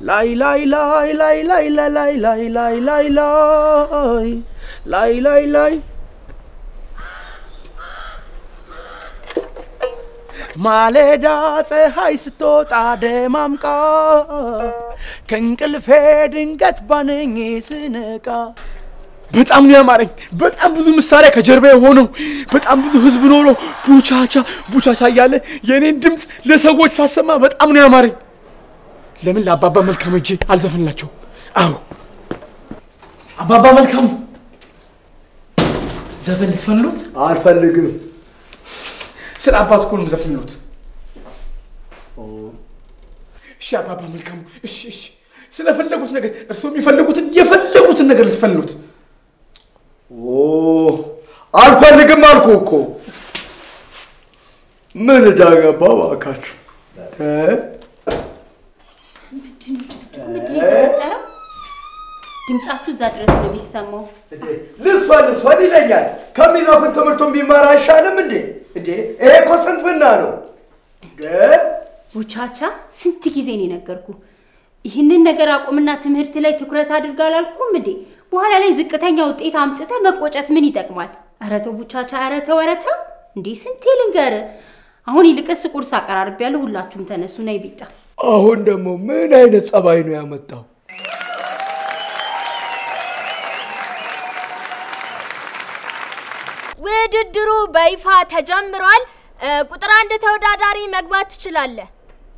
ላይ ላይ ላይ ላይ ላይ ላይ ላይ ላይ ላይ ላይ ላይ ላይ ላይ ላይ ማለዳ ፀሐይ ስትወጣ ደማምቃ ከእንቅልፌ ድንገት ባነኝ ስነቃ በጣም ነው ያማረኝ። በጣም ብዙ መሳሪያ ከጀርባ የሆነው በጣም ብዙ ህዝብ ኖሮ ቡቻቻ ቡቻቻ እያለ የእኔን ድምፅ ለሰዎች ሳሰማ በጣም ነው ያማረኝ። ለምን ለአባባ መልካም እጄ አልዘፍንላቸው? አዎ አባባ መልካሙ ዘፈን ልስፈንሎት? አልፈልግም። ስለ አባት እኮ ነው የምዘፍንሎት። እሺ አባባ መልካሙ፣ እሺ እሺ፣ ስለፈለጉት ነገር እርስዎ የሚፈልጉትን የፈለጉትን ነገር ልስፈንሎት። ኦ አልፈልግም አልኩ እኮ። ምን ዕዳ ገባ እባካችሁ? እ? ምንድን ነው የተፈጠረው? ድምጻችሁ እዛ ድረስ ነው የሚሰማው። ልስፈን ልስፈን ይለኛል። ከሚዘፍን ትምህርቱን ቢማር አይሻልም እንዴ? እንዴ ይሄ እኮ ስንፍና ነው። እ? ቡቻቻ ስንት ጊዜ ነው የነገርኩ? ይህንን ነገር አቁምና ትምህርት ላይ ትኩረት አድርግ አላልኩም እንዴ? በኋላ ላይ ዝቅተኛ ውጤት አምጥተ መቆጨት ምን ይጠቅማል? ኧረ ተው ቡቻቻ፣ ኧረ ተው፣ ኧረ ተው እንዴ! ስንቴ ልንገር። አሁን ይልቅስ ቁርስ አቀራርቤያለሁ። ሁላችሁም ተነሱ፣ ነይ ቢጣ። አሁን ደግሞ ምን አይነት ጸባይ ነው ያመጣው? ውድድሩ በይፋ ተጀምሯል። እ፣ ቁጥር አንድ ተወዳዳሪ መግባት ትችላለህ።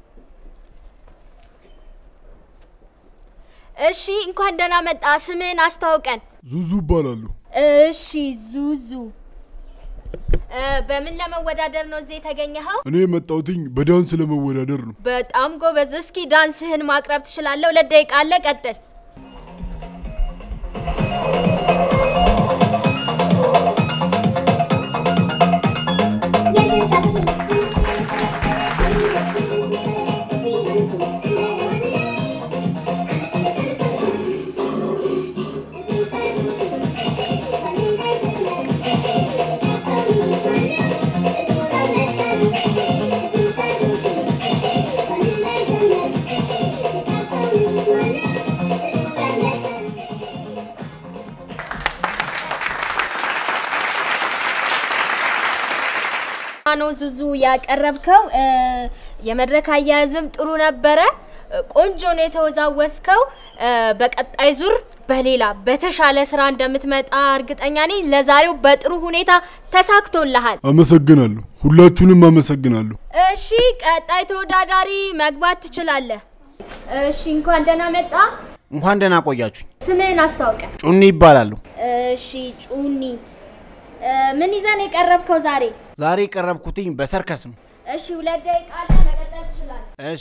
እሺ፣ እንኳን ደህና መጣ። ስምህን አስተዋውቀን። ዙዙ ይባላሉ። እሺ፣ ዙዙ እ፣ በምን ለመወዳደር ነው እዚህ የተገኘኸው? እኔ የመጣሁትኝ በዳንስ ለመወዳደር ነው። በጣም ጎበዝ። እስኪ ዳንስህን ማቅረብ ትችላለህ። ሁለት ደቂቃ አለ። ቀጥል። ነው ዙዙ ያቀረብከው። እ፣ የመድረክ አያያዝም ጥሩ ነበረ። እ፣ ቆንጆ ነው የተወዛወዝከው። እ፣ በቀጣይ ዙር በሌላ በተሻለ ስራ እንደምትመጣ እርግጠኛ ነኝ። ለዛሬው በጥሩ ሁኔታ ተሳክቶልሃል። አመሰግናለሁ። ሁላችሁንም አመሰግናለሁ። እሺ፣ ቀጣይ ተወዳዳሪ መግባት ትችላለህ። እሺ፣ እንኳን ደህና መጣ። እንኳን ደህና ቆያችሁኝ። ስምህን አስታውቀ። ጩኒ ይባላሉ። እሺ፣ ጩኒ እ፣ ምን ይዘን የቀረብከው ዛሬ? ዛሬ የቀረብኩትኝ በሰርከስ ነው። እሺ፣ ሁለት ደቂቃ አለ፣ መቀጠል ትችላለህ። እሺ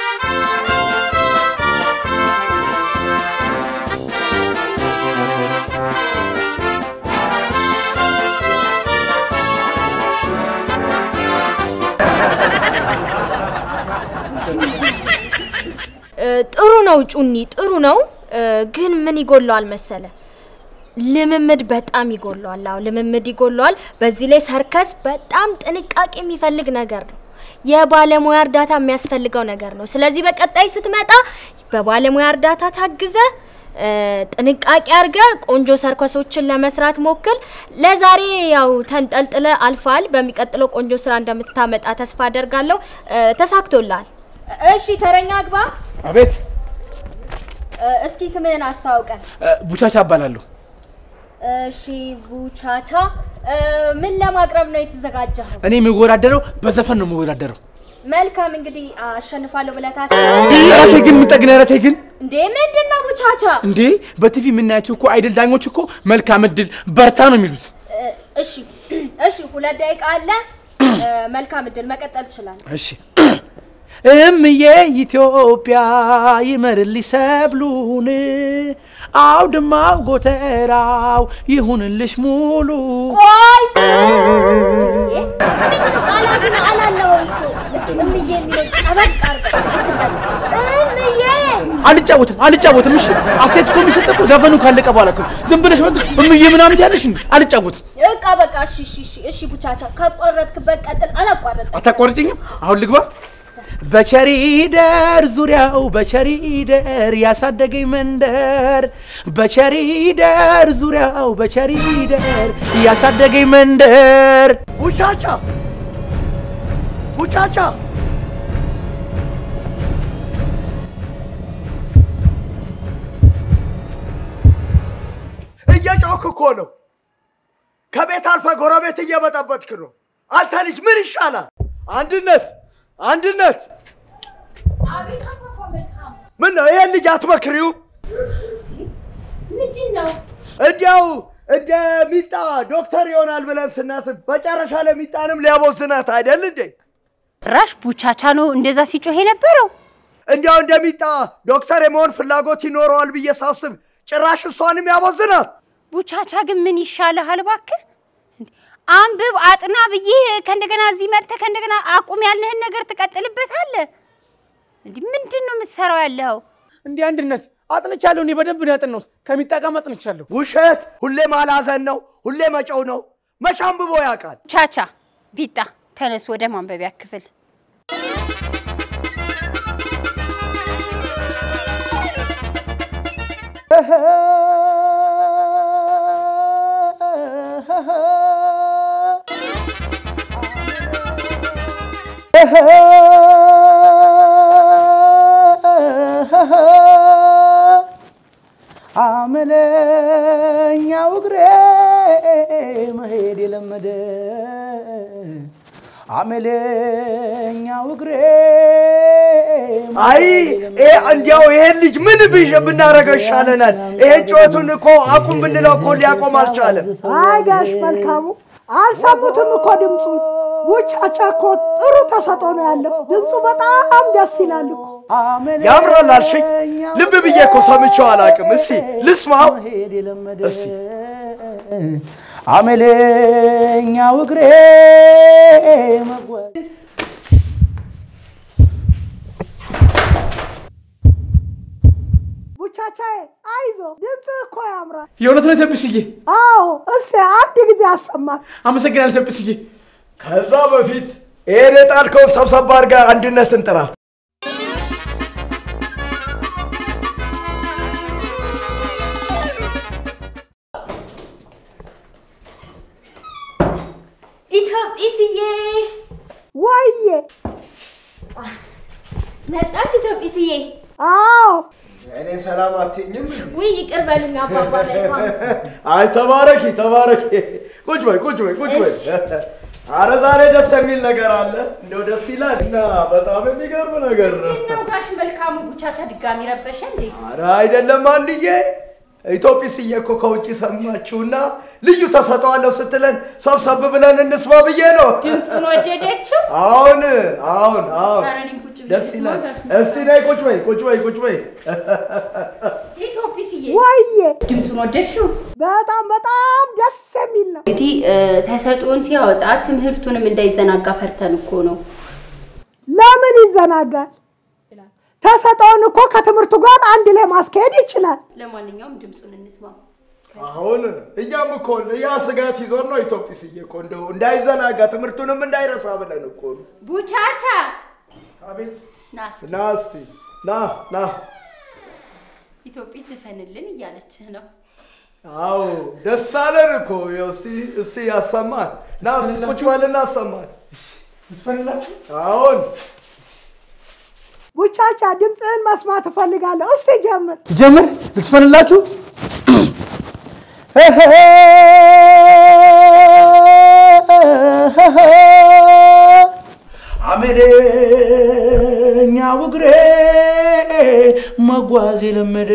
እ፣ ጥሩ ነው ጩኒ፣ ጥሩ ነው እ፣ ግን ምን ይጎለዋል መሰለ? ልምምድ በጣም ይጎለዋል። አዎ ልምምድ ይጎለዋል። በዚህ ላይ ሰርከስ በጣም ጥንቃቄ የሚፈልግ ነገር ነው። የባለሙያ እርዳታ የሚያስፈልገው ነገር ነው። ስለዚህ በቀጣይ ስትመጣ በባለሙያ እርዳታ ታግዘ እ፣ ጥንቃቄ አድርገ ቆንጆ ሰርከሶችን ለመስራት ሞክል። ለዛሬ ያው ተንጠልጥለ አልፋል። በሚቀጥለው ቆንጆ ስራ እንደምታመጣ ተስፋ አደርጋለሁ። እ፣ ተሳክቶልሃል። እሺ ተረኛ ግባ። አቤት እ፣ እስኪ ስምህን አስታውቀን። እ፣ ቡቻቻ እባላለሁ። እሺ ቡቻቻ፣ እ፣ ምን ለማቅረብ ነው የተዘጋጀኸው? እኔ የምወዳደረው በዘፈን ነው የምወዳደረው። መልካም እንግዲህ አሸንፋለሁ ብለህ ታስባለህ? ረቴ ግን ምጠግን ረቴ ግን እንዴ ምንድን ነው ቡቻቻ? እንዴ በቲቪ የምናያቸው እኮ አይደል ዳኞች እኮ መልካም እድል በርታ ነው የሚሉት። እ፣ እሺ እሺ፣ ሁለት ደቂቃ አለ። እ፣ መልካም እድል፣ መቀጠል ትችላለህ። እሺ እምዬ ኢትዮጵያ ይመርልሽ ሰብሉን አውድማው ጎተራው ይሁንልሽ ሙሉ። ቆይ እንዴ፣ ምንድን ነው ቃላቱን አላለውም እኮ። እስኪ እምዬ የሚለው ጠበቅ አድርገህ እምዬ አልጫወትም አልጫወትም። እሺ አሴት እኮ የሚሰጥ እኮ ዘፈኑ ካለቀ በኋላ እኮ ነው። ዝም ብለሽ ወጥሽ እምዬ ምናምን ትያለሽ እንዴ? አልጫወትም። በቃ በቃ፣ እሺ እሺ እሺ እሺ፣ ቡቻቻ ካቋረጥክበት ቀጥል። አላቋረጥም። አታቋርጭኝም? አሁን ልግባ። በቸሪደር ዙሪያው በቸሪደር ያሳደገኝ መንደር በቸሪደር ዙሪያው በቸሪደር ያሳደገኝ መንደር ቡቻቻ ቡቻቻ እየጮክ እኮ ነው። ከቤት አልፈ ጎረቤት እየበጠበጥክ ነው። አንተ ልጅ ምን ይሻላል? አንድነት አንድነት፣ ምን ነው ይሄን ልጅ አትመክሪው? ምንድን ነው? እንዲያው እንደ ሚጣ ዶክተር ይሆናል ብለን ስናስብ መጨረሻ ለሚጣንም ሊያቦዝናት አይደል እንዴ? ጭራሽ ቡቻቻ ነው እንደዛ ሲጮህ የነበረው። እንዲያው እንደ ሚጣ ዶክተር የመሆን ፍላጎት ይኖረዋል ብዬ ሳስብ ጭራሽ እሷንም ያቦዝናት። ቡቻቻ ግን ምን ይሻልሃል እባክህ? አንብብ አጥና ብዬ ከእንደገና እዚህ መጥተህ ከእንደገና አቁም ያለህን ነገር ትቀጥልበታለህ። እንዲህ ምንድን ነው የምትሰራው ያለኸው? እንዲህ አንድነት አጥንቻለሁ። እኔ በደንብ ነው ያጠናሁት። ከሚጠቀም አጥንቻለሁ። ውሸት ሁሌ ማላዘን ነው፣ ሁሌ መጨው ነው። መቼ አንብቦ ያውቃል? ቻቻ ቢጣ ተነሱ ወደ ማንበቢያ ክፍል። አመለኛው እግሬ መሄድ የለመደ አመለኛው እግሬ አይ ይሄ እንዲያው ይሄን ልጅ ምን ብሽ ብናረገው ይሻለናል? ይሄን ጩኸቱን እኮ አቁም ብንለው እኮ ሊያቆም አልቻለም። አይ ጋሽ መልካሙ አልሰሙትም እኮ ድምፁን። ቡቻቻ እኮ ጥሩ ተሰጦ ነው ያለው። ድምፁ በጣም ደስ ይላል እኮ። ያምራል አልሽኝ? ልብ ብዬ እኮ ሰምቼው አላውቅም። እስቲ ልስማው። መሄድ የለመደ አመለኛው እግሬ መጓዝ ቡቻቻዬ አይዞ፣ ድምፅ እኮ ያምራል። የእውነት ነው ተብስዬ። አዎ፣ እስቲ አንድ ጊዜ አሰማል። አመሰግናለሁ ተብስዬ። ከዛ በፊት ይሄን የጣልከውን ሰብሰብ አድርገህ አንድነትን ጥራት። ኢትዮጵስዬ ወዬ፣ መጣሽ? ኢትዮጵስዬ አዎ፣ እኔ ሰላም አትይኝም? ውይ ይቅር በሉኝ አባባ መልካም አይ ተባረኪ ተባረኪ። ቁጭ በይ ቁጭ በይ ቁጭ በይ። እሺ። አረ ዛሬ ደስ የሚል ነገር አለ። እንደው ደስ ይላል እና በጣም የሚገርም ነገር ነው። ነው ጋሽ መልካሙ ቡቻቻ ድጋሚ ረበሸ እንዴ? አረ አይደለም አንድዬ፣ ኢትዮጲስዬ እኮ ከውጭ ሰማችሁና ልዩ ተሰጠዋለሁ ስትለን ሰብሰብ ብለን እንስማ ብዬ ነው። ድምፁን ወደደችው? አሁን አሁን አሁን ኧረ እኔም ቁጭ ብዬ ደስ ልስማ ይላል። ጋሽ እስቲ ነይ ቁጭ በይ ቁጭ በይ ቁጭ በይ። ኢትዮጵስዬ ወዬ፣ ድምፁን ወደድሽው? በጣም በጣም ደስ የሚል ነው። እንግዲህ ተሰጥኦን ሲያወጣ ትምህርቱንም እንዳይዘናጋ ፈርተን እኮ ነው። ለምን ይዘናጋል? ተሰጠውን እኮ ከትምህርቱ ጋር አንድ ላይ ማስካሄድ ይችላል። ለማንኛውም ድምፁን እንስማ። አሁን እኛም እኮ ያ ስጋት ይዞን ነው ኢትዮጲስዬ እኮ እንደው እንዳይዘናጋ ትምህርቱንም እንዳይረሳ ብለን እኮ ነው። ቡቻቻ አቤት ና እስኪ ና እስቲ ና ና። ኢትዮጵስ ዝፈንልን እያለችህ ነው። አዎ ደስ አለን እኮ ይኸው እስቲ እስቲ ያሰማን። ና እስቲ ቁጭ በልና አሰማን። ልስፈንላችሁ? አሁን ቡቻቻ ድምፅህን መስማት እፈልጋለሁ። እስቲ ጀምር። ጀምር ልስፈንላችሁ? አመለኛው እግሬ መጓዝ የለመደ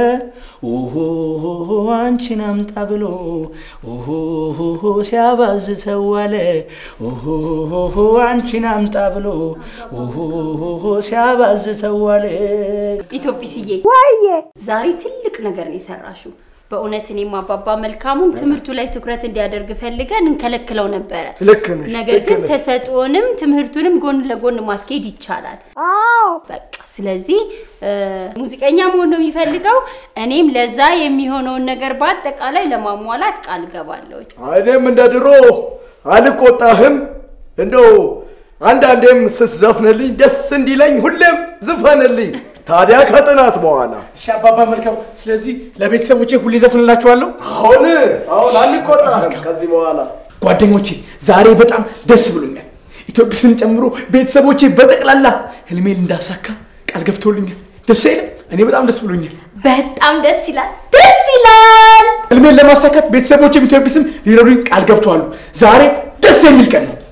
ኦሆ አንቺን አምጣ ብሎ ኦሆ ሲያባዝተው ዋለ ኦሆ አንቺን አምጣ ብሎ ኦሆ ሲያባዝተው ዋለ። ኢትዮጵስዬ ወዬ ዛሬ ትልቅ ነገር ነው የሰራሽው። በእውነት እኔም አባባ መልካሙም ትምህርቱ ላይ ትኩረት እንዲያደርግ ፈልገን እንከለክለው ነበረ። ልክ ነሽ፣ ነገር ልክ ግን ነሽ። ተሰጥኦንም ትምህርቱንም ጎን ለጎን ማስኬድ ይቻላል። አዎ በቃ ስለዚህ እ፣ ሙዚቀኛ መሆን ነው የሚፈልገው። እኔም ለዛ የሚሆነውን ነገር በአጠቃላይ ለማሟላት ቃል ገባለሁ። እኔም እንደ ድሮ አልቆጣህም። እንደው አንዳንዴም ስትዘፍንልኝ ደስ እንዲለኝ ሁሌም ዝፈንልኝ። ታዲያ ከጥናት በኋላ እሺ አባባ መልካም። ስለዚህ ለቤተሰቦቼ ሁሌ ዘፍንላችኋለሁ። አሁን አሁን አንቆጣህም ከዚህ በኋላ ጓደኞቼ ዛሬ በጣም ደስ ብሎኛል። ኢትዮጲስን ጨምሮ ቤተሰቦቼ በጠቅላላ ህልሜን እንዳሳካ ቃል ገብተውልኛል። ደስ አይልም? እኔ በጣም ደስ ብሎኛል። በጣም ደስ ይላል፣ ደስ ይላል። ህልሜን ለማሳካት ቤተሰቦቼም ኢትዮጲስም ሊረዱኝ ቃል ገብተዋሉ። ዛሬ ደስ የሚል ቀን ነው።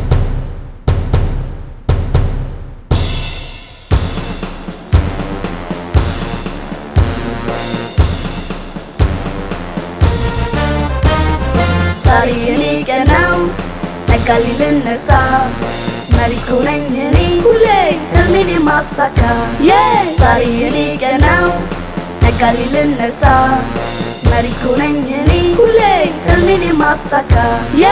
ዛሬ የኔ ቀን ነው ነጋሊ ልነሳ መሪ እኮ ነኝ እኔ ሁሌ ህልሜን የማሳካ ዬ ዛሬ የኔ ቀን ነው ነጋሊ ልነሳ መሪ እኮ ነኝ እኔ ሁሌ ህልሜን የማሳካ ዬ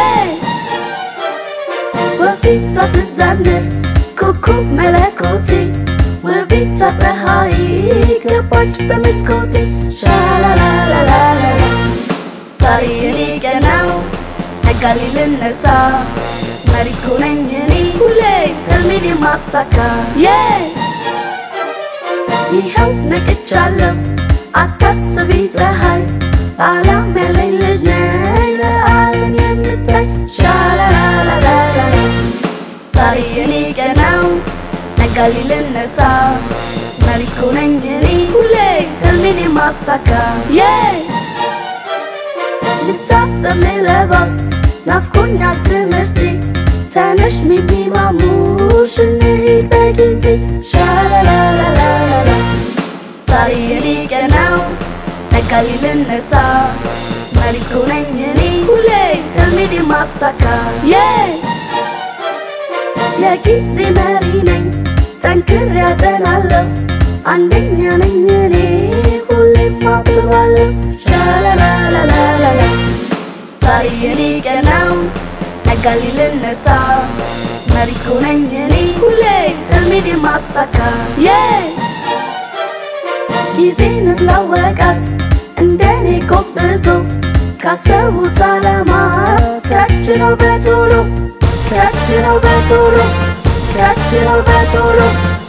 ወፊቷ ስዘምር ኮከብ መለኮቴ ውቢቷ ፀሐይ ገባች በመስኮቴ ሻላላላላላ ዛሬ የኔ ቀን ነው ነጋሊ ልነሳ መሪ እኮ ነኝ እኔ ሁሌ ህልሜን የማሳካ ዬ ይኸው ነቅቻለሁ አታስቢ ፀሐይ ዓላም ያለኝ ልጅ ነኝ ለዓለም የምታይ ሻላላላላላ ዛሬ የኔ ቀን ነው ነጋሊ ልነሳ መሪ እኮ ነኝ እኔ ሁሌ ህልሜን የማሳካ ዬ ልታጠብ ልለባብስ ናፍቆኛል ትምህርቴ ተነሽ ሚሚ ማሙሽ እንሂድ በጊዜ ሻላላላላላ ዛሬ የኔ ቀን ነው ነጋሊ ልነሳ መሪ እኮ ነኝ እኔ ሁሌ ህልሜን የማሳካ ዬ የጊዜ መሪ ነኝ ጠንክሬ አጠናለሁ አንደኛ ነኝ እኔ ሁሌም አብባለሁ ሻላላላላላ ዛሬ የኔ ቀን ነው ነጋሊ ልነሳ መሪ እኮ ነኝ እኔ ሁሌ ህልሜን የማሳካ ዬ ጊዜን ላወቃት እንደኔ ጎብዞ ካሰቡት ዓላማ ከች ነው በቶሎ ከች ነው በቶሎ ከች ነው በቶሎ